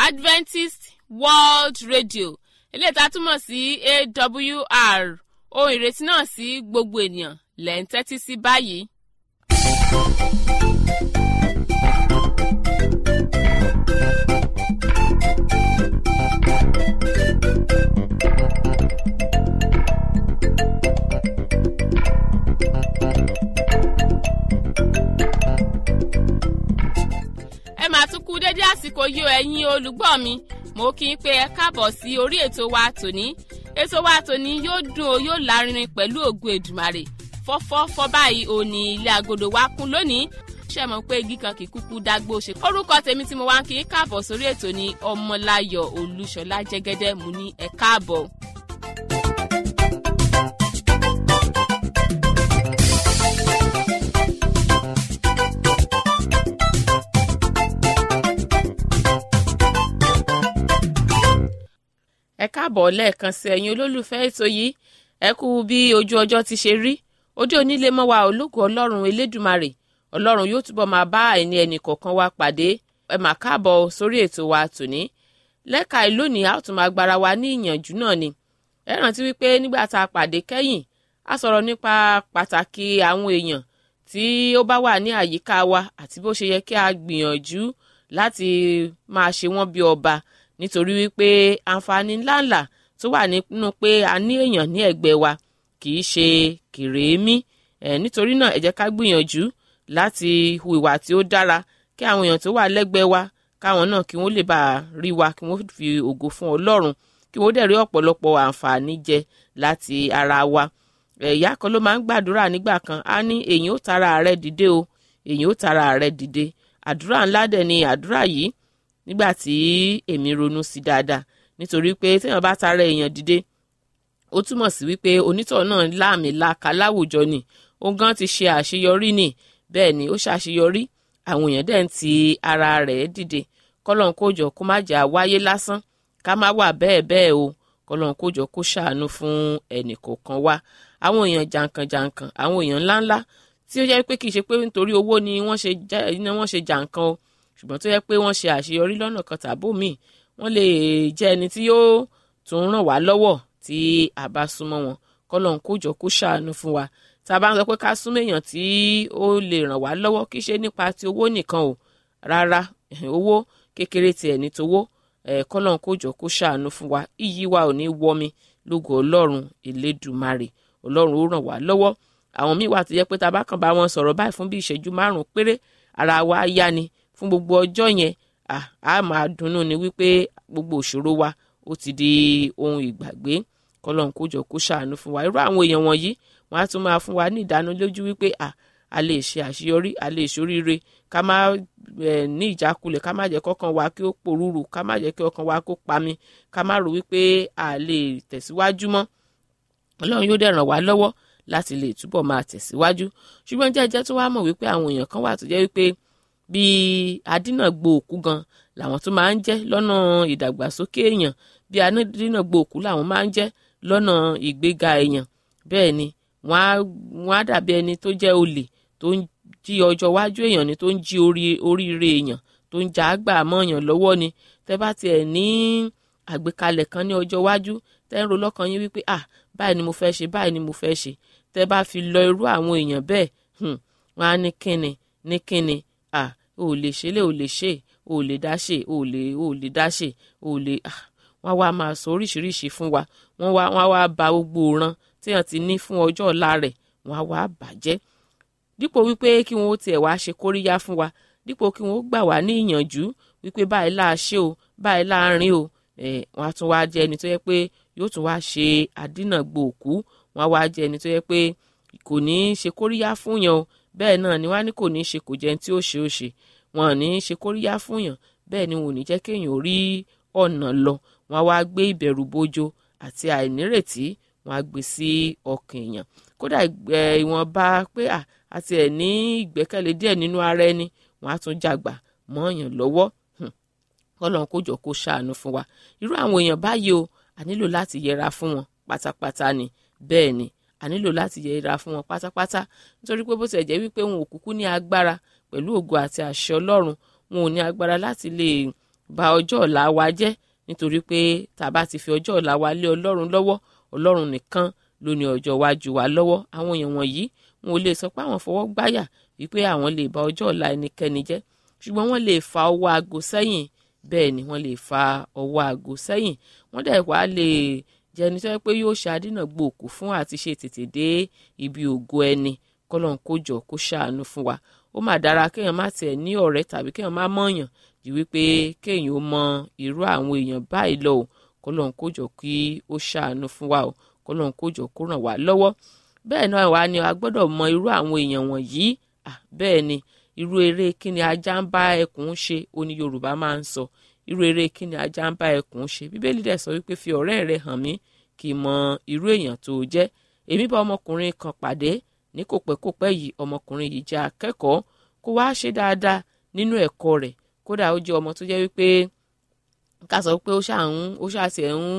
adventist world radio eléyìí tá a túmọ̀ sí awr ohun ìrètí náà sí gbogbo ènìyàn lẹ́ ń tẹ́tí sí báyìí. ẹ máa tún kú dédé àsìkò yìí o ẹ̀yin olùgbọ́ mi mo kí n pé ẹ káàbọ̀ sí orí ètò wa tòní ètò wa tòní yóò dùn ó yóò lárinrin pẹ̀lú ògùn èdùmàrè fọ́fọ́fọ́ báyìí ò ní ilé agodo wa kún lónìí ṣe mọ̀ pé igi kan kì í kúkú dágbó ṣe. orúkọ tèmi tí mo wá ń kí n káàbọ̀ sórí ètò ní ọmọláyọ̀ olúṣọlá jẹ́gẹ́dẹ́ mú ní ẹ káàbọ̀. ẹ káàbọ̀ lẹ́ẹ̀kan sí ẹ̀yin olólùfẹ́ ètò yìí ẹ kú bí ojú ọjọ́ ti ṣe rí ojú onílé mọ́ wa ológun ọlọ́run elédùmarè ọlọ́run yóò túbọ̀ máa bá ẹni ẹnì kọ̀ọ̀kan wa pàdé ẹ mà káàbọ̀ sórí ètò wa tòní lẹ́ka ìlónìí a ó tún máa gbára wa ní ìyànjú náà ni ẹ rántí wípé nígbà tá a pàdé kẹ́yìn a sọ̀rọ̀ nípa pàtàkì àwọn èèyàn tí ó bá wà ní àyíká wa àti bó ṣe yẹ kí a gbìyànjú láti máa ṣe wọ́n bí ọba nítorí wípé àǹfààní ńláńlá tó wà nínú pé a ní èèyàn ní ẹ̀gbẹ́ wa kì í ṣe kèrémí ẹ̀ nítorí náà ẹ jẹ́ ká gbìyànjú láti hu ìwà tí ó dára kí àwọn èèyàn tó wà lẹ́gbẹ̀ẹ́ wa káwọn náà kí wọ́n lè bá a rí wa kí wọ́n fi ògo fún ọlọ́run kí wọ́n dẹ̀ rí ọ̀pọ̀lọpọ̀ àǹfààní jẹ láti ara wa ẹ̀yà kan ló máa ń gbàdúrà nígbà kan á ní èyàn ó tara ààrẹ dìde o èyàn ó tara ààrẹ dìde àdúrà ńlá dẹ̀ ni àdúrà yìí nígbà tí èmi ronú sí dáadáa nítorí pé téèyàn bá tara èèyàn dìde ó túmọ̀ sí wípé onítọ̀ náà láàmì làkà láwùjọ ni ó gan ti ṣe àṣeyọrí ni bẹ́ẹ̀ ni ó ṣàṣeyọrí àwọn èèyàn dẹ̀ ń ti ara rẹ̀ dìde kọ́lọ́n kójọ kó má jà wáyé lásán ká má wà bẹ́ẹ̀ bẹ́ẹ̀ o kọ́lọ́n kójọ kó ṣàánú fún ẹnì kọ̀ọ̀kan wa àwọn èèyàn jàǹkànjàǹkàn àwọn èèyàn ńláńlá tí ó jẹ́ pé kì í ṣe pé nítorí owó ni wọ́n ṣe jàǹkàn o ṣùgbọ́n tó yẹ pé wọ́n ṣe àṣeyọrí lọ́nà kan tàbó míì wọ́n lè jẹ́ ẹni tí yóò tún ràn wá lọ́wọ́ tí a bá súnmọ́ wọn kọ́lọ́n kójọ kó ṣàánú fún wa tá a bá ń sọ pé ká súnmọ́ èèyàn tí ó lè ràn wá lọ́wọ́ kì í ṣe nípa ti owó nìkan o rárá owó kékeré tiẹ̀ ní towó kọ́lọ́n kójọ kó ṣàánú fún wa iyì wa ò ní wọmi lógo ọlọ́run elédùmarè ọlọ́run ó ràn wá lọ́wọ́ àwọn míì wà tó yẹ pé tá a bá kàn bá wọn sọ̀rọ̀ báyìí fún bí ìṣẹ́jú márùn-ún péré ara wa yá ni fún gbogbo ọjọ́ yẹn a máa dunnú ni wípé gbogbo òṣòro wa ó ti di ohun ìgbàgbé kọlọ́n kójọ kó ṣàánú fún wa irú àwọn èèyàn wọ̀nyí wọ́n á tún máa fún wa ní ìdánilójú wípé a lè ṣe àṣeyọrí a lè ṣoríire ká má ní ìjákulẹ̀ ká má jẹ́ kọ́kàn wa kí ó pòrúurú ká má jẹ́ kí ọkàn wa kó pami ká má rò wípé a lè tẹ̀síwájú mọ́ ọlọ́run yóò dẹ̀ ràn wá lọ́wọ́ láti lè túbọ̀ máa tẹ̀síwájú ṣùgbọ́n jẹ́jẹ́ tó wá mọ̀ wípé àwọn èèyàn kan wà tó jẹ́ wípé bíi adínàgbò òkú gan làwọn tó máa ń jẹ́ lọ́nà ìdàgbàsókè èèyàn bíi adínàgbò òkú làwọn máa ń jẹ́ lọ́nà ìgbéga èèyàn bẹ́ẹ̀ ni wọ́n á dàbí ẹni tó jẹ́ olè tó ń jí ọjọ́ iwájú èèyàn ni tó ń jí oríire èèyàn tó ń já àgbà mọ́ èèyàn lọ́wọ́ ni tẹ́ bá tiẹ̀ ní àgbékalẹ̀ kan ní ọjọ́ iwájú tẹ́ ń ro lọ́kàn yín wípé ah báyìí ni mo fẹ́ ṣe báyìí ni mo fẹ́ ṣe tẹ́ bá fi lọ irú àwọn èèyàn bẹ́ẹ̀ wọ́n á ní kíni ní kíni ah o lè ṣe lè o lè ṣe o lè dá ṣe o lè o lè dá ṣe o lè ah wọ́n wá máa sọ oríṣiríṣi fún wa wọ́n wá wọ́n wá ba gbogbo òran téèyàn ti ní fún ọjọ́ ọ̀la rẹ̀ wọ́n á wá bàjẹ́ dípò wípé kí wọ́n ó tiẹ̀ wá ṣe kóríyá fún wa dípò kí wọ́n ó gbà wá ní ìyànjú wípé báyìí láà ṣe o báyìí láàrin o ẹ̀ wọ́n á tún wá jẹ́ ẹni tó yẹ pé yóò tún wá ṣe àdínàgbò òkú wọ́n á wá jẹ́ ẹni tó yẹ pé kò ní í ṣe kóríyá fún yàn o bẹ́ẹ̀ náà ni wọ́n á ní kò ní í ṣe kò jẹun tí ó ṣe ó ṣe wọn ò ní í ṣe kóríyá fún yàn bẹ́ẹ̀ ni wọn ò ní jẹ́ kéèyàn rí ọ̀nà lọ wọn á wá gbé ìbẹ̀rù bojo àti àìnírètí wọn á gbé sí ọkàn èèyàn kódà ìwọ̀nba pé àti ẹ̀ ní ìgbẹ́kẹ̀lé díẹ̀ nínú ara ẹni wọn á tún jàgbà mọ́ èèyàn lọ́wọ́ kọ́lọ́n kó jọ kó ṣàánú fún wa irú àwọn èèyàn báyìí o a nílò láti yẹra fún wọn pátápátá ni bẹ́ẹ̀ ni a nílò láti yẹra fún wọn pátápátá nítorí pé bó ti ẹ̀ jẹ́ wípé wọn ò kúkú ní agbára pẹ̀lú ògo àti àṣẹ ọlọ́run wọn ò ní agbára láti lè ba ọjọ́ ọ̀la wa jẹ́ nítorí pé tá a bá ti fi ọjọ́ ọ̀la wa lé ọlọ́run lọ́wọ́ ọlọ́run nìkan ló ní ọjọ́ iwájú wa lọ́wọ́ àwọn èèyàn wọ̀nyí wọn ò lè sọ pé àwọn fọwọ́ gbáyà wípé àwọn lè ba ọjọ́ ọ̀la ẹnikẹ́ni jẹ́ ṣùgbọ́n wọ́n lè fa ọwọ́ aago sẹ́yìn bẹ́ẹ̀ ni wọ́n lè fa ọwọ́ aago sẹ́yìn wọ́n dẹ̀ wá lè jẹni tó yẹ pé yóò ṣe àdínàgbò òkú fún àti ṣe tètè dé ibi ògo ẹni kọ́lọ́n kó jọ kó ṣàánú fún wa ó mà dára kéèyàn má tiẹ̀ ní ọ̀rẹ́ tàbí kéèyàn má mọ̀ọ̀yàn jù wípé kéèyàn ó mọ irú àwọn èèyàn báyìí lọ o kọ́lọ́n kó jọ kí ó ṣàánú fún wa o kọ́lọ́n kó jọ kó ràn wá lọ́wọ́ bẹ́ẹ̀ náà wá ni a gbọ́dọ̀ mọ irú àwọn èèyàn wọ̀nyí bẹ́ẹ̀ ni irú eré kíni ajá ń bá ẹkùn ṣe ó ní Yorùbá máa ń sọ irú eré kíni ajá ń bá ẹkùn ṣe Bíbélì dẹ̀ sọ wípé fi ọ̀rẹ́ rẹ hàn mí kì í mọ irú èèyàn tó jẹ́ èmi bá ọmọkùnrin kan pàdé ní kò pẹ́ kò pẹ́ yìí ọmọkùnrin yìí jẹ́ akẹ́kọ̀ọ́ kó wá ṣe dáadáa nínú ẹ̀kọ́ rẹ̀ kódà ó jẹ́ ọmọ tó jẹ́ wípé ká sọ pé ó ṣáà ń ó ṣáà tiẹ̀ ń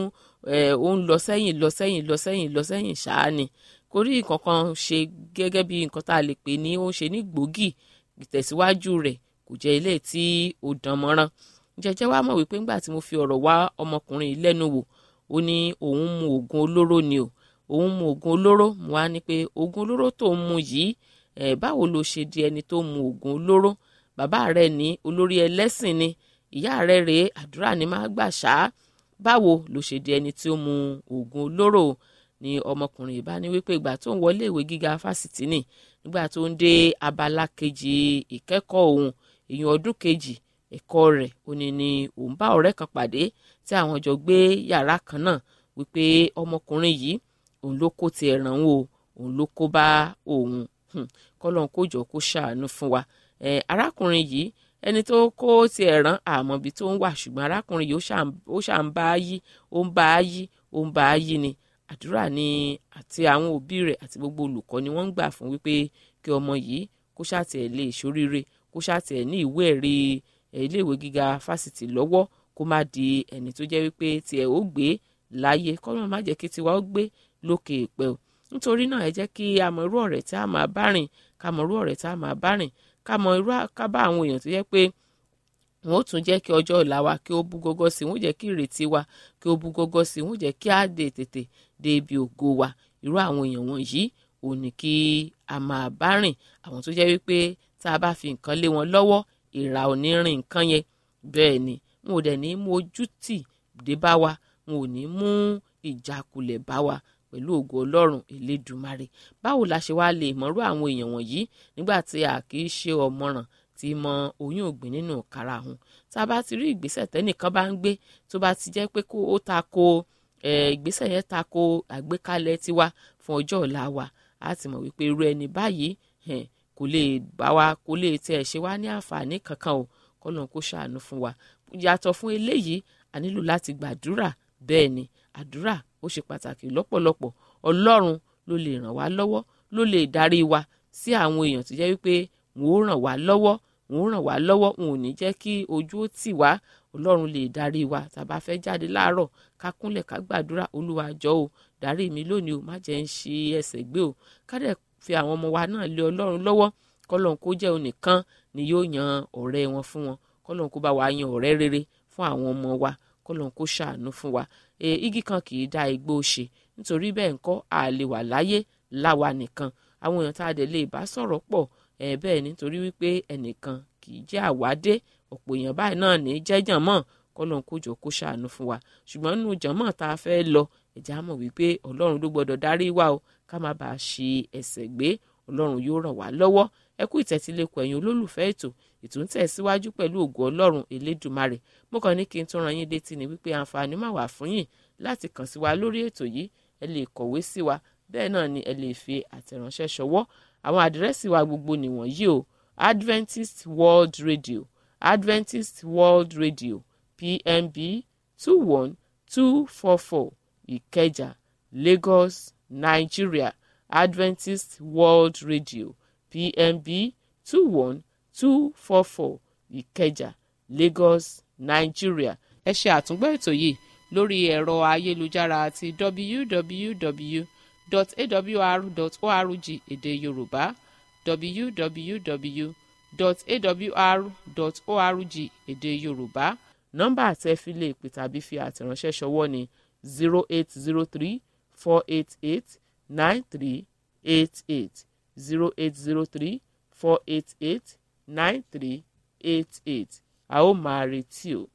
ó ń lọ sẹ́yìn lọ sẹ́yìn lọ sẹ́yìn lọ sẹ́yìn ṣáá ni kò rí nǹkan kan ṣe gẹ́gẹ́ bí nǹkan tá a lè pè ní ó ń ṣe ní gbòógì ìtẹ̀síwájú rẹ̀ kò jẹ́ ilé tí ó dán mọ́rán jẹjẹ wá mọ̀ wípé ńgbà tí mo fi ọ̀rọ̀ wá ọmọkùnrin yìí lẹ́nu wò ó ní òun mu oògùn olóró ni o òun mu oògùn olóró mo wá ní pé oògùn olóró tó ń mu yìí ẹ̀ báwo ló ṣe di ẹni tó mu oògùn olóró bàbá rẹ̀ ní olórí ẹlẹ́sìn ni ìyá rẹ̀ rèé àdúrà ni máa gbà ṣá báwo ló ṣe di ẹni tí ó mu oògùn olóró ni ọmọkùnrin yìí bá ní wípé ìgbà tó ń wọlé ìwé gíga fásitì ni nígbà tó ń dé abala kejì ìkẹ́kọ̀ọ́ òun èèyàn ọdún kejì ẹ̀kọ́ rẹ̀ ó ní ni òun bá ọ̀rẹ́ kan pàdé tí àwọn jọ gbé yàrá kan náà wípé ọmọkùnrin yìí òun ló kó tiẹ̀ ràn wò òun ló kó bá òun kọ́lọ́n kó jọ kó ṣàánú fún wa arákùnrin yìí ẹni tó kó tiẹ̀ ràn àmọ́ ibi tó ń wà ṣùgbọ́n arákùnrin yìí ó ṣà ń bá a yí ó ń bá a yí ó ń bá a yí ni àdúrà ni àti àwọn òbí rẹ̀ àti gbogbo olùkọ́ ni wọ́n ń gbà fún wípé kí ọmọ yìí kó ṣàtẹ̀ lè ṣoríire kó ṣàtẹ̀ ní ìwé ẹ̀rí iléèwé gíga fásitì lọ́wọ́ kó má di ẹni tó jẹ́ wípé tiẹ̀ ó gbé láyé kọ́lọ́ má jẹ́ kí tiwa ó gbé lókè èpẹ́ o nítorí náà ẹ jẹ́ kí a mọ irú ọ̀rẹ́ tí a máa bá rìn ká mọ irú ọ̀rẹ́ tí a máa bá rìn ká mọ irú ká bá àwọn èèyàn tó jẹ́ pé wọn ó tún jẹ́ kí ọjọ́ ọ̀la wa kí ó bú gọ́gọ́ sí i wọn ó jẹ́ kí ìrètí wa kí ó bú gọ́gọ́ sí i wọn ó jẹ́ kí á dé tètè dé ibi ògo wa irú àwọn èèyàn wọ̀nyí ò ní kí a máa bá rìn àwọn tó jẹ́ wípé tá a bá fi nǹkan lé wọn lọ́wọ́ ìrà ò ní rìn nǹkan yẹn bẹ́ẹ̀ ni wọn ò dẹ̀ ní mú ojú tì dé bá wa wọn ò ní mú ìjákulẹ̀ bá wa pẹ̀lú ògo ọlọ́run elédùmarè báwo la ṣe wá lè mọ̀rú àwọn èèyàn wọ̀nyí nígbà tí a kì í ṣe ọ̀mọ̀ràn tí mọ oyún ògbìn nínú karahun tá a bá ti rí ìgbésẹ̀ tẹ́nìkan bá ń gbé tó bá ti jẹ́ pé kó ó ta ko ìgbésẹ̀ yẹn ta ko àgbékalẹ̀ tiwa fún ọjọ́ ọ̀la wa a ti mọ̀ wípé irú ẹni báyìí kò lè bá wa kò lè tiẹ̀ ṣe wá ní àǹfààní kankan o kọ́lọ́n kó ṣàánú fún wa yàtọ̀ fún eléyìí a nílò láti gbàdúrà bẹ́ẹ̀ ni àdúrà ó ṣe pàtàkì lọ́pọ̀lọpọ̀ ọlọ́run ló lè ràn wá lọ́wọ́ ló lè darí wa sí àwọn èèyàn tó jẹ́ wípé wọn ó ràn wá lọ́wọ́ wọn ó ràn wá lọ́wọ́ wọn ò ní jẹ́ kí ojú ó tì wá ọlọ́run lè darí wa tàbá fẹ́ jáde láàárọ̀ ká kúnlẹ̀ ká gbàdúrà olúwa jọ̀ọ́ o darí mi lónìí o má jẹ́ ń ṣe ẹsẹ̀ gbé o ká dẹ̀ fi àwọn ọmọ wa náà lé ọlọ́run lọ́wọ́ kọ́lọ́n kó jẹ́ onìkan ni yóò yan ọ̀rẹ́ wọn fún wọn kọ́lọ́n kó bá wa yan ọ̀rẹ́ rere fún àwọn ọmọ wa kọ́lọ́n kó ṣàánú fún wa e, igi kan kì í dá igbó ṣe nítorí bẹ́ẹ̀ ńkọ́ a lè wà láyé láwa nìkan àwọn èèyàn tá a dẹ̀ lè bá sọ̀rọ̀ pọ̀ ẹ̀ bẹ́ẹ̀ nítorí wípé ẹnìkan kì í jẹ́ àwádé ọ̀pọ̀ èèyàn báyìí náà ní jẹ́jàn mọ́ kọ́lọ́n kó jọ kó ṣàánú fún wa ṣùgbọ́n nínú jànmọ́ tá a fẹ́ lọ ẹ̀já mọ̀ wípé ọlọ́run ló gbọ́dọ̀ darí wa o ká má bàa ṣe ẹsẹ̀ gbé ọlọ́run yóò ràn wá lọ́wọ́ ẹ kú ìtẹ́tílẹ̀kọ̀ ẹ̀yin olólùfẹ́ ètò ètò ń tẹ̀síwájú pẹ̀lú ògo ọlọ́run elédùmarè mo kàn ní kí n tún ran yín létí ni wípé àǹfààní máa wà fún yín láti kàn sí wa lórí ètò yìí ẹ lè kọ̀wé sí wa bẹ́ẹ̀ náà ni ẹ lè fi àtẹ̀ránṣẹ́ ṣọwọ́ àwọn àdírẹ́sì wa gbogbo nìwọ̀nyí o Adventist World Radio Adventist World Radio PMB two one two four four Ìkẹjà Lagos Nigeria Adventist World Radio PMB two one two four four Ìkẹjà Lagos Nigeria ẹ ṣe àtúngbọ́ ètò yìí lórí ẹ̀rọ ayélujára àti www.awr.org èdè Yorùbá www.awr.org èdè Yorùbá nọ́mbà àtẹ fi lè pè tàbí fi àtẹ̀ránṣẹ́ ṣọwọ́ ní zero eight zero three four eight eight nine three eight eight zero eight zero three four eight eight nine three eight eight a ó máa retí o.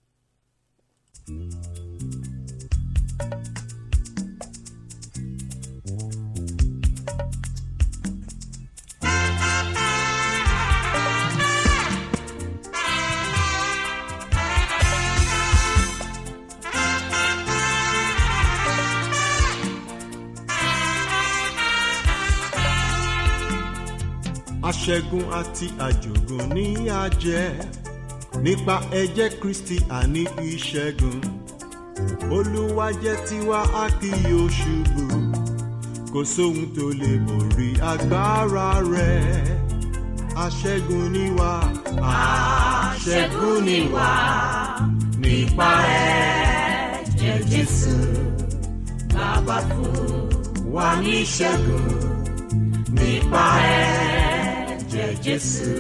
aṣẹ́gun àti àjògùn ní àjẹ́ nípa ẹ̀jẹ̀ kristi àní ìṣẹ́gun olúwa jẹ́ tiwa a kì yóò ṣubú kò sóhun tó lè borí agbára rẹ̀ aṣẹ́gun ni wá aṣẹ́gun ni wá nípa ẹ̀jẹ̀ jésù bàbá fún wa ní ìṣẹ́gun nípa ẹ̀jẹ̀ jésù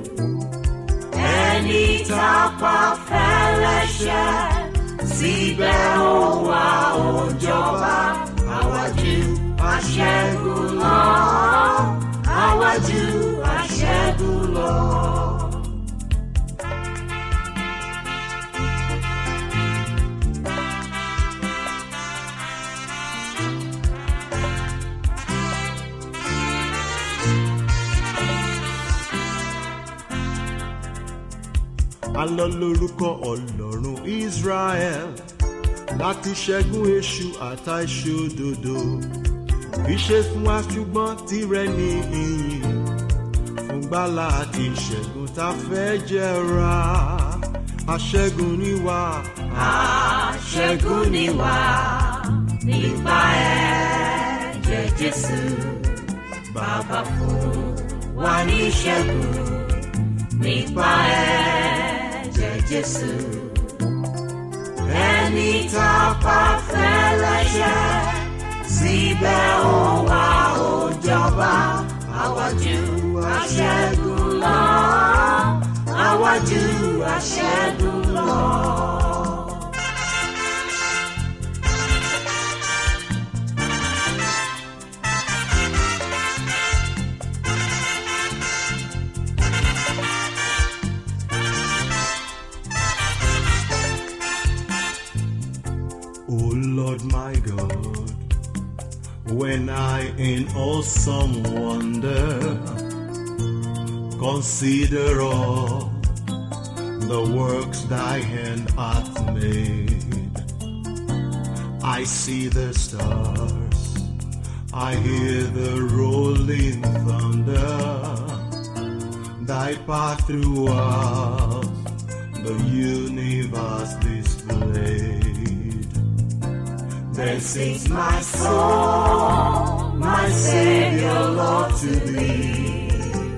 ẹni tá a pa fẹ́lẹ́ṣẹ̀ síbẹ̀ ó wá ó jọba àwájú aṣẹ́gun lọ àwájú aṣẹ́gun lọ. alọ lórúkọ ọlọ́run israel láti ṣẹ́gun èṣù àtàìṣòdodo ìṣe fún wa ṣùgbọ́n tirẹ̀ ní ìyìn fún gbàlà àti ìṣẹ́gun tá a fẹ́ jẹra aṣẹ́gun ni wá. aṣẹ́gun ni wá nípa ẹ̀jẹ̀ jésù bàbá fún wa ní ìṣẹ́gun nípa ẹ̀jẹ̀ jésù ẹni tá a pa fẹ́lẹ́ṣẹ̀ síbẹ̀ ó wá ó jọba àwájú aṣẹ́gun lọ àwájú aṣẹ́gun lọ. O Lord my God, when I in awesome wonder consider all the works thy hand hath made, I see the stars, I hear the rolling thunder, thy path throughout the universe displayed. Then sings my soul, my Savior, Lord, to thee.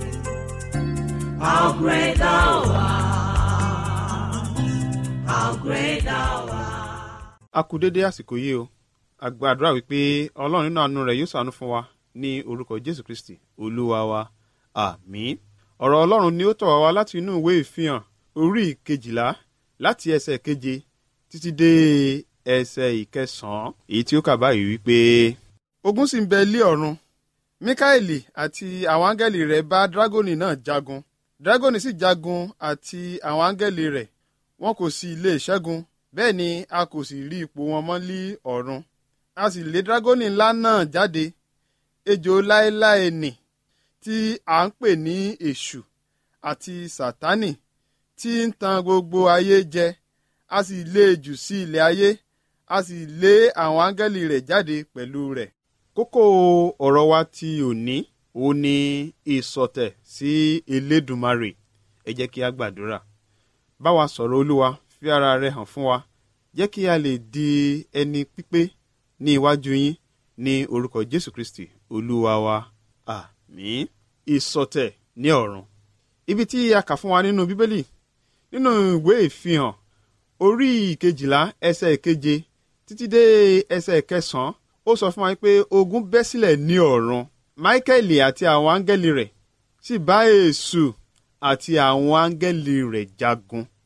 How great thou art! How great thou art! a kú dédé àsìkò yìí o a gbàdúrà wípé ọlọ́run nínú àánú rẹ̀ yóò ṣàánú fún wa ní orúkọ jésù kristi olúwa wa àmín ọ̀rọ̀ ọlọ́run ni ó tọ̀ wá wá láti inú ìwé ìfihàn orí ìkejìlá láti ẹsẹ̀ keje títí dé ẹsẹ̀ ìkẹsàn-án èyí tí ó kà báyìí wípé. ogun sì ń bẹ ilé ọ̀run míkáèlì àti àwọn áńgẹ́lì rẹ̀ bá dragoni náà jagun dragoni sì jagun àti àwọn áńgẹ́lì rẹ̀ wọn kò sì lè ṣẹ́gun bẹ́ẹ̀ ni a kò sì rí ipò wọn mọ́ lí ọ̀run a sì lé dragoni ńlá náà jáde ejò láéláé nì tí à ń pè ní èṣù àti sátánì tí ń tan gbogbo ayé jẹ a sì lé e jù sí ilẹ̀ ayé a sì lé àwọn áńgẹ́lì rẹ̀ jáde pẹ̀lú rẹ̀. kókó ọ̀rọ̀ wa ti òní òun ni ìsọ̀tẹ̀ sí elédùmarè ẹ jẹ́ kí a gbàdúrà bá wa sọ̀rọ̀ olúwa fi ara rẹ hàn fún wa jẹ́ kí a lè di ẹni pípé ní iwájú yín ní orúkọ jésù kristi olúwa wa àmín ìsọ̀tẹ̀ ní ọ̀run ibi tí a kà fún wa nínú bíbélì nínú ìwé ìfihàn orí ìkejìlá ẹsẹ̀ ìkeje títí dé ẹsẹ̀ ìkẹsàn-án ó sọ fún wa pé ogun bẹ́ sílẹ̀ ní ọ̀run máíkẹ́lì àti àwọn áńgẹ́lì rẹ̀ sì bá èṣù àti àwọn áńgẹ́lì rẹ̀ jagun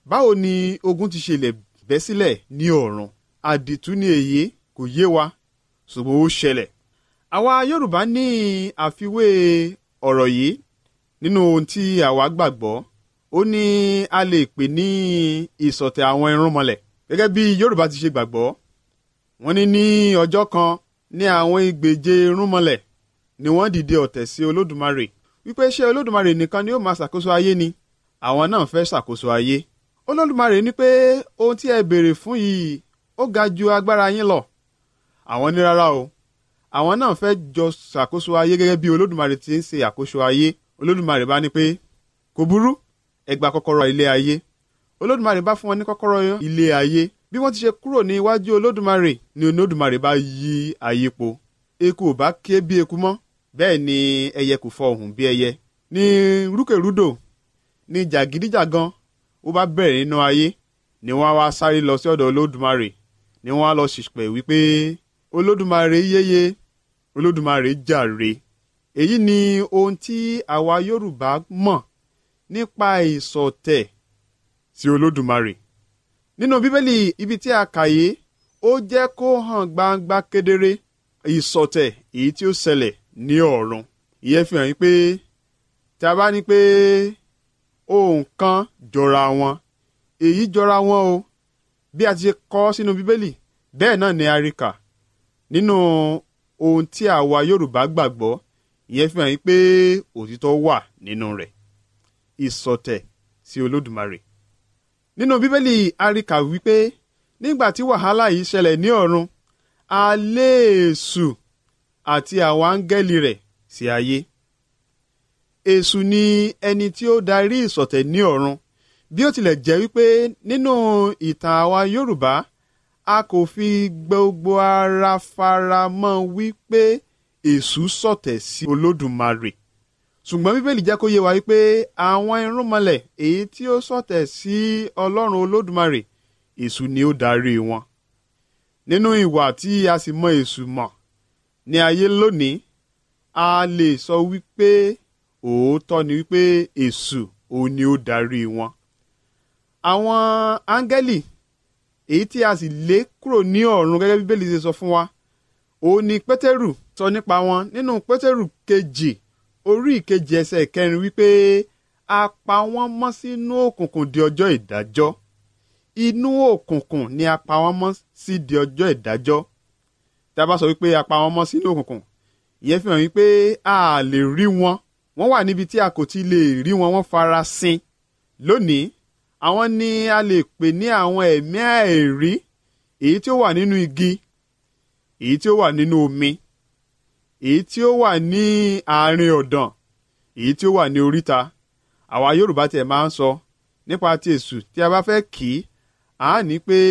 báwo ni ogun ti ṣe lè bẹ́ sílẹ̀ ní ọ̀run àdìtú ni èyí kò yé wa ṣùgbọ́n ó ṣẹlẹ̀ àwa yorùbá ní àfiwé ọ̀rọ̀ yìí nínú ohun tí àwa gbàgbọ́ ó ní a lè pè ní ìsọ̀tẹ̀ àwọn irúnmọlẹ̀ gẹ́gẹ́ bí yorùbá ti ṣe gbàgbọ́ wọ́n ní ní ọjọ́ kan ní àwọn ìgbèje irúnmọlẹ̀ ni wọ́n dìde ọ̀tẹ̀ sí olódùmarè wípé ṣé olódùmarè nìkan ni ó máa ṣàkóso ayé ni àwọn náà fẹ́ ṣàkóso ayé olódùmarè ní pé ohun tí ẹ béèrè fún yìí ó ga ju agbára yín lọ àwọn ní rárá o àwọn náà fẹ́ jọ ṣàkóso ayé gẹ́gẹ́ bí olódùmarè ti ń ṣe àkóso ayé olódùmarè bá ní pé kò burú ẹ gba kọ́kọ́rọ́ ilé ayé olódùmarè bá fún wọn ní kọ́kọ́rọ́ ilé ayé bí wọ́n ti ṣe kúrò ní iwájú olódùmarè ni olódùmarè bá yí ayé po eku ò bá ké bí eku mọ́ bẹ́ẹ̀ ni ẹyẹ kò fọ ohùn bí ẹyẹ ní rúkèrúdò ní jàgídíjàgan ó bá bẹ̀rẹ̀ nínú ayé ni wọ́n á wá sáré lọ sí ọ̀dọ̀ olódùmarè ni wọ́n á lọ ṣìpẹ̀ wípé olódùmarè yéye olódùmarè jàre èyí ni ohun tí àwa yorùbá mọ̀ nípa ìsọ̀tẹ̀ sí olódùmarè nínú bíbélì ibi tí a kà yé ó jẹ́ kó hàn gbangba kedere ìsọ̀tẹ̀ èyí tí ó ṣẹlẹ̀ ní ọ̀run ìyẹn fi hàn yín pé tí a bá ní pé ohun kan jọra wọn èyí jọra wọn o bí a ti ṣe kọ sínú bíbélì bẹ́ẹ̀ náà ni a rí kà nínú ohun tí àwa yorùbá gbàgbọ́ ìyẹn fi hàn yín pé òtítọ́ wà nínú rẹ̀ ìsọ̀tẹ̀ sí olódùmarè nínú bíbélì a rí kà wípé nígbà tí wàhálà yìí ṣẹlẹ̀ ní ọ̀run a lé èṣù àti àwọn áńgẹ́lì rẹ̀ sí ayé èṣù ni ẹni tí ó darí ìsọ̀tẹ̀ ní ọ̀run bí ó tilẹ̀ jẹ́ wípé nínú ìtàn àwa yorùbá a kò fi gbogbo ara fara mọ́ wípé èṣù sọ̀tẹ̀ sí olódùmarè ṣùgbọ́n bíbélì jẹ́ kó yé wa wípé àwọn irúnmọlẹ̀ èyí tí ó sọ̀tẹ̀ sí ọlọ́run olódùmarè èṣù ni ó darí wọn nínú ìwà tí a sì mọ èṣù mọ̀ ní ayé lónìí a lè sọ wípé òótọ́ ni wípé èṣù òun ni ó darí wọn àwọn áńgẹ́lì èyí tí a sì lé kúrò ní ọ̀run gẹ́gẹ́ bí bíbélì ṣe sọ fún wa òun ni pétérù sọ nípa wọn nínú pétérù kejì orí ìkejì ẹsẹ̀ ìkẹrin wípé a pa wọ́n mọ́ sínú òkùnkùn di ọjọ́ ìdájọ́ inú òkùnkùn ni a pa wọ́n mọ́ sí di ọjọ́ ìdájọ́ tí a bá sọ wípé a pa wọ́n mọ́ sínú òkùnkùn ìyẹn fi hàn wípé a lè rí wọn wọ́n wà níbi tí a kò ti lè rí wọn wọ́n fara sin lónìí àwọn ni a lè pè ní àwọn ẹ̀mí àìrí èyí tí ó wà nínú igi èyí tí ó wà nínú omi èyí tí ó wà ní àárín ọ̀dàn èyí tí ó wà ní oríta àwa yorùbá tiẹ̀ máa ń sọ nípa ti èṣù tí a bá fẹ́ kì í à á ní pé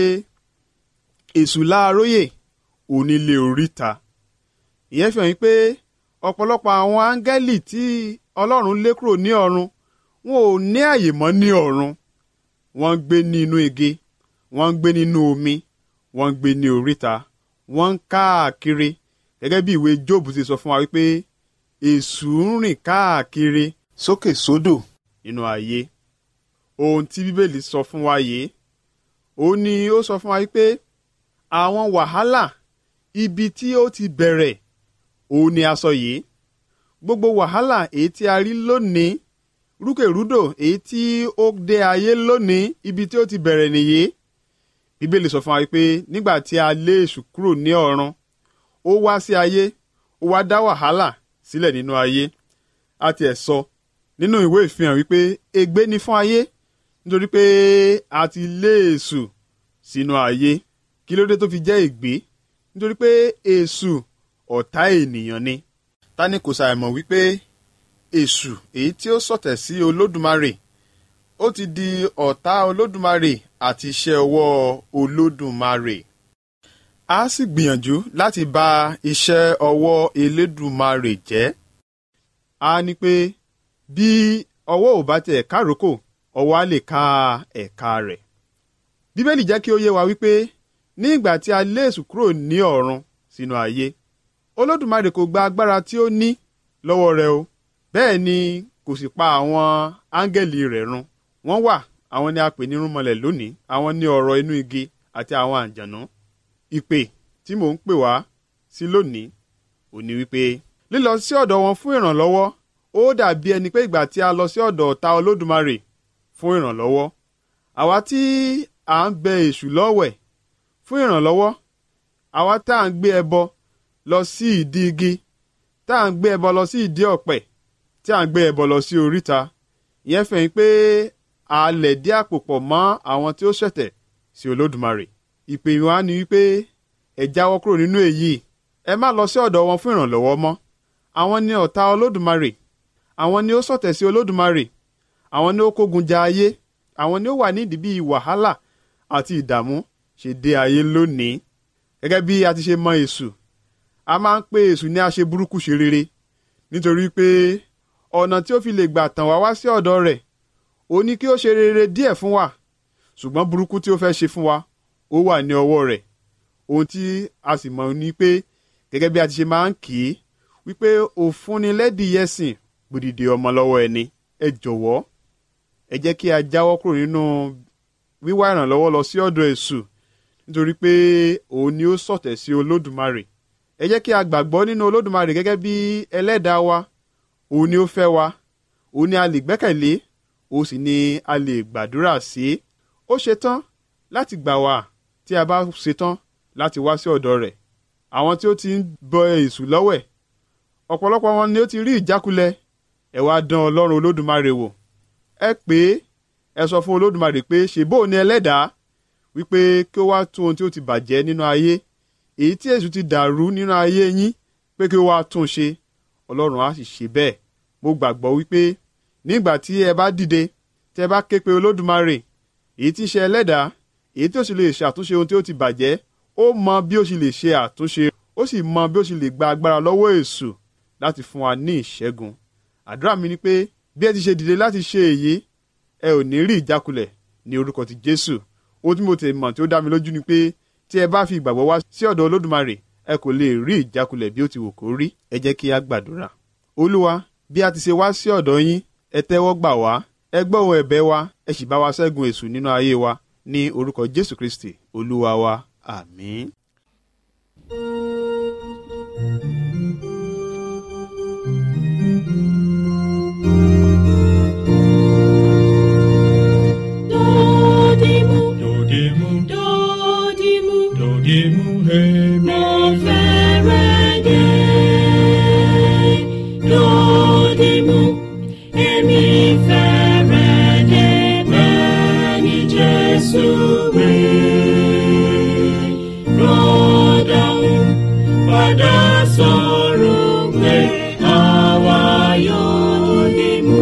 èṣù láàróyè onílé oríta ìyẹn fi hàn yín pé ọ̀pọ̀lọpọ̀ àwọn áńgẹ́lì tí ọlọ́run lé kúrò ní ọ̀run wọn ò ní àyè mọ́ ní ọ̀run wọ́n ń gbé ní inú igi wọ́n ń gbé nínú omi wọ́n ń gbé ní oríta wọ́n ń káàkiri gẹ́gẹ́ bí ìwé Jóòbù ti sọ fún wa wípé èṣù ń rìn káàkiri sókè sódò nínú ayé ohun tí bíbélì sọ fún wa yìí ó ní ó sọ fún wa wípé àwọn wàhálà ibi tí ó ti bẹ̀rẹ̀ òun ni a sọ yìí gbogbo wàhálà èyí tí a rí lónìí rúkèrúdò èyí tí ó dé ayé lónìí ibi tí ó ti bẹ̀rẹ̀ nìyí bíbélì sọ fún wa wípé nígbà tí a lé èṣù kúrò ní ọ̀run ó wá sí ayé ó wá dá wàhálà sílẹ̀ nínú ayé a tiẹ̀ sọ nínú ìwé ìfihàn wípé ègbé ni fún ayé nítorí pé a ti lé èṣù sínú ayé kí ló dé tó fi jẹ́ ègbé nítorí pé èṣù ọ̀tá ènìyàn ni ta ni kò ṣàìmọ̀ wípé èṣù èyí tí ó sọ̀tẹ̀ sí olódùmarè ó ti di ọ̀tá olódùmarè àti iṣẹ́ ọwọ́ olódùmarè a sì gbìyànjú láti bà iṣẹ́ ọwọ́ elédùmarè jẹ́ a ní pé bí ọwọ́ ò bá tẹ̀ káròkò ọwọ́ á lè ka ẹ̀ka rẹ̀ bíbélì jẹ́ kí ó yé wa wípé ní ìgbà tí a lé èṣù kúrò ní ọ̀run sínú ayé olódùmarè kò gba agbára tí ó ní lọ́wọ́ rẹ̀ o bẹ́ẹ̀ ni kò sì pa àwọn áńgẹ́lì rẹ̀ run wọ́n wà àwọn ni a pè ní irúnmọlẹ̀ lónìí àwọn ní ọ̀rọ̀ inú igi àti àwọn àǹjànú ìpè tí mò ń pè wá sí lónìí ò ní wípé lílọ sí ọ̀dọ̀ wọn fún ìrànlọ́wọ́ ó dàbí ẹni pé ìgbà tí a lọ sí ọ̀dọ̀ ọ̀tá olódùmarè fún ìrànlọ́wọ́ àwa tí à ń bẹ èṣù lọ́wẹ̀ fún ìrànlọ́wọ́ àwa tá à ń gbé ẹbọ lọ sí ìdí igi tá à ń gbé ẹbọ lọ sí ìdí ọ̀pẹ tí à ń gbé ẹbọ lọ sí oríta ìyẹn fẹ̀yìn pé a lẹ̀ dí àpò pọ̀ mọ́ àwọn tí ó ṣẹ̀tẹ̀ sí olódùmarè ìpè wa ni wípé ẹ jáwọ́ kúrò nínú èyí ẹ má lọ sí ọ̀dọ̀ wọn fún ìrànlọ́wọ́ mọ́ àwọn ni ọ̀tá olódùmarè àwọn ni ó ṣọ̀tẹ̀ sí olódùmarè àwọn ni ó kógun ja ayé àwọn ni ó wà nídìí bíi wàhálà àti ìdààmú ṣe dé ayé lónìí gẹ́gẹ́ bí a ti ṣe mọ èṣù a máa ń pè èṣù ní aṣe burúkú ṣe rere nítorí pé ọ̀nà tí ó fi lè gbà tàn wá wá sí ọ̀dọ̀ rẹ̀ ó ní kí ó ṣe rere díẹ̀ fún wa ṣùgbọ́n burúkú tí ó fẹ́ ṣe fún wa ó wà ní ọwọ́ rẹ̀ ohun tí a sì mọ̀ ni pé gẹ́gẹ́ bí a ti ṣe máa ń kì í wípé òfúnni lẹ́dìyẹsìn gbòdìdì ọmọ lọ́wọ́ ẹni ẹ jọ̀wọ́ ẹ jẹ́ kí a jáwọ́ kúrò nínú wíwá ìrànlọ́wọ́ lọ sí ọ̀dọ̀ èṣù nítorí pé òun ni ó ṣọ̀tẹ̀ sí olódùmarè ẹ jẹ́ kí a gbàgbọ́ nínú olódùmarè gẹ́gẹ́ bí ẹlẹ́dàá wa òun ni ó fẹ́ wa òun ni a lè gbẹ́kẹ̀lé òun sì ni a lè gbàdúrà sí ó ṣetán láti gbà wá tí a bá ṣetán láti wá sí ọ̀dọ̀ rẹ̀ àwọn tí ó ti ń bọ èṣù lọ́wẹ̀ ọ̀pọ̀lọpọ̀ wọn ni ó ti rí ìjákulẹ̀ ẹ wá dán ọlọ́run olódùmarè wò ẹ pé ẹ sọ fún olódùmarè pé ṣèbó ni ẹlẹ́dàá wípé kí ó wá tún ohun tí ó ti bàjẹ́ nínú ayé èyí tí èṣù ti dàrú nínú ayé yín pé kí ó wá tún ṣe ọlọ́run á sì ṣe bẹ́ẹ̀ mo gbàgbọ́ wípé nígbà tí ẹ bá dìde tí ẹ bá ké pe olódùmarè èyí tí ń ṣe ẹlẹ́dàá èyí tí ó sì lè ṣàtúnṣe ohun tí ó ti bàjẹ́ ó mọ bí ó sì lè ṣe àtúnṣe ó sì mọ bí ó sì lè gba agbára lọ́wọ́ èṣù láti fún wa ní ìṣẹ́gun àdúrà mi ni pé bí ẹ ti ṣe dìde láti ṣe èyí ẹ ò ní rí ìjákulẹ̀ ní orúkọ ti jésù ohun tí mo tẹ̀ mọ̀ tí ó dá mi lójú ni pé tí ẹ bá fi ìgbàgbọ́ wá sí ọ̀dọ̀ olódùmarè ẹ kò lè rí ìjákulẹ̀ bí ó ti wù kó rí ẹ jẹ́ kí a gbàdúrà olúwa bí a ti ṣe wá sí ọ̀dọ̀ yín ẹ tẹ́wọ́ gbà wá ẹ gbọ́ ohùn ẹ̀bẹ̀ wa ẹ sì bá wa ṣẹ́gun èṣù nínú ayé wa ní orúkọ jésù kristi olúwa wa àmín. Dodimu, Dodimu, dodimu, dodimu, hemi. mo fẹ́rẹ̀ dé. Dodimu, èmi fẹ́rẹ̀ dé bẹ́ẹ̀ ni Jésù wí. Rọ́dàún padà sọ̀rọ̀ pé àwa yóò dìmú.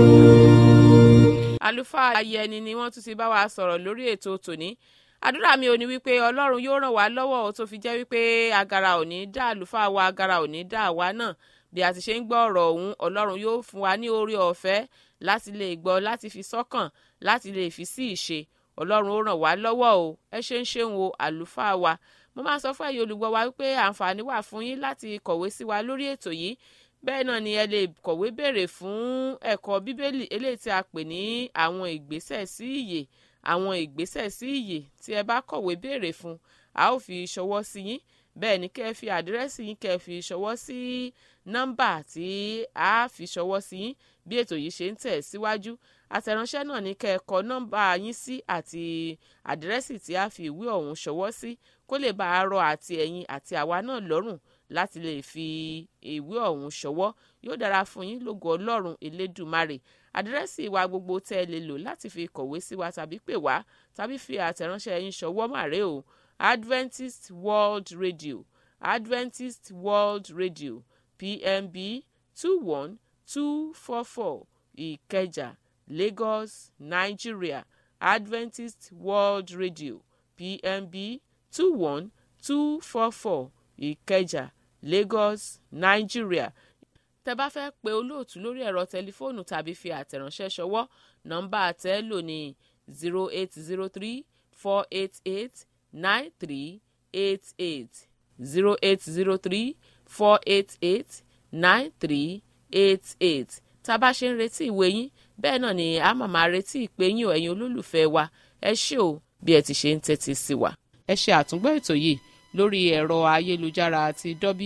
àlùfáà ayẹni ni wọ́n tún ti bá wa sọ̀rọ̀ lórí ètò tòní àdúrà mi ò ní wípé ọlọ́run yóò ràn wá lọ́wọ́ ó tó fi jẹ́ wípé agara ò ní dá àlùfáà wa agara ò ní dá àwa náà bí a ti ṣe ń gbọ́ ọ̀rọ̀ ọ̀hún ọlọ́run yóò fún wa ní oore ọ̀fẹ́ láti lè gbọ́ láti fi sọ́kàn láti lè fi sí ìṣe ọlọ́run ó ràn wá lọ́wọ́ o ẹ ṣe ń ṣeun o àlùfáà wa mo máa sọ fún ẹ̀yin olùgbọ́ wa wípé àǹfààní wà fún yín láti kọ̀wé sí wa lórí ètò yìí bẹ́ẹ̀ náà ni ẹ lè kọ̀wé béèrè fún ẹ̀kọ́ bíbélì eléyìí tí a pè ní àwọn ìgbésẹ̀ sí ìyè àwọn ìgbésẹ̀ sí ìyè tí ẹ bá kọ̀wé béèrè fún a ó fi ṣọwọ́ sí yín bẹ́ẹ̀ ni kẹ́ ẹ fi àdírẹ́sì yín kẹ́ ẹ fi ṣọwọ́ sí nọ́mbà tí a fi ṣọwọ́ sí yín bí ètò yìí ṣe ń tẹ̀ síwájú àtẹ̀ránṣẹ́ náà ní kẹ́ ẹ kọ nọ́mbà yín sí àti àdírẹ́sì tí a fi ìwé ọ̀hún ṣọwọ́ sí kó lè bá a rọ àti ẹ̀yin àti àwa náà lọ́rùn láti lè fi ìwé ọ̀hún ṣọwọ́ yóò dára fún yín lógo ọlọ́run elédùmarè àdírẹ́sì wa gbogbo tẹ́ ẹ lè lò láti fi kọ̀wé sí wa tàbí pè wá tàbí fi àtẹ̀ránṣẹ́ yín ṣọwọ́ màrè o adventist world radio adventist world radio pmb two one two four four ìkẹjà lagos nigeria adventist world radio pmb two one two four four ìkẹjà lagos nigeria tẹ bá fẹ́ pe olóòtú lórí ẹ̀rọ tẹlifóònù tàbí fi àtẹ̀ránṣẹ́ ṣọwọ́ nọ́mbà tẹ́ lò ní zero eight zero three four eight eight nine three eight eight zero eight zero three four eight eight nine three eight eight tá a bá ṣe ń retí ìwé yín bẹ́ẹ̀ náà ni a máa máa retí ìpè yín o ẹ̀yin olólùfẹ́ wa ẹ ṣé o bí ẹ ti ṣe ń tẹ́tí sí wa. ẹ ṣe àtúngbọ́ ètò yìí lórí ẹ̀rọ ayélujára àti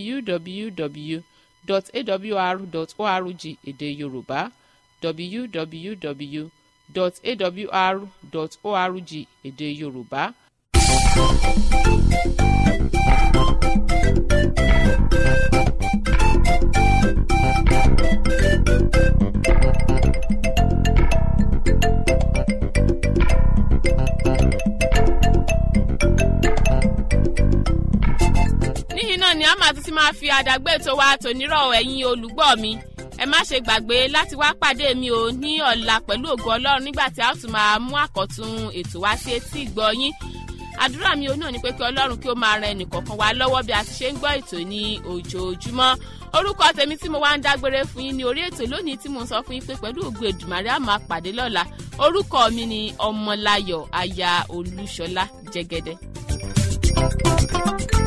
www.awr.org èdè yorùbá www.awr.org èdè yorùbá. níyìn náà ni a máa tún ti máa fi àdàgbé ètò wa tònírọ̀ ẹ̀yin olùgbọ́ mi ẹ má ṣe gbàgbé láti wá pàdé mi ò ní ọ̀la pẹ̀lú ògo ọlọ́run nígbà tí a ó tún máa mú àkọ́tún ètò wá sí etí ìgbọ́ yín àdúrà mi ò náà ni pé kí ọlọ́run kí ó máa ran ẹnìkọ̀ọ̀kan wa lọ́wọ́ bí a ti ṣe ń gbọ́ ètò ní ojoojúmọ́ orúkọ tèmi tí mo wá ń dágbére fún yín ní orí ètò lónìí tí mo ń sọ fún yín pé pẹ̀lú ògo èdùmàrè á máa pàdé lọ́la orúkọ mi ni ọmọláyọ̀ aya olúṣọlá jẹ́gẹ́dẹ́. thank you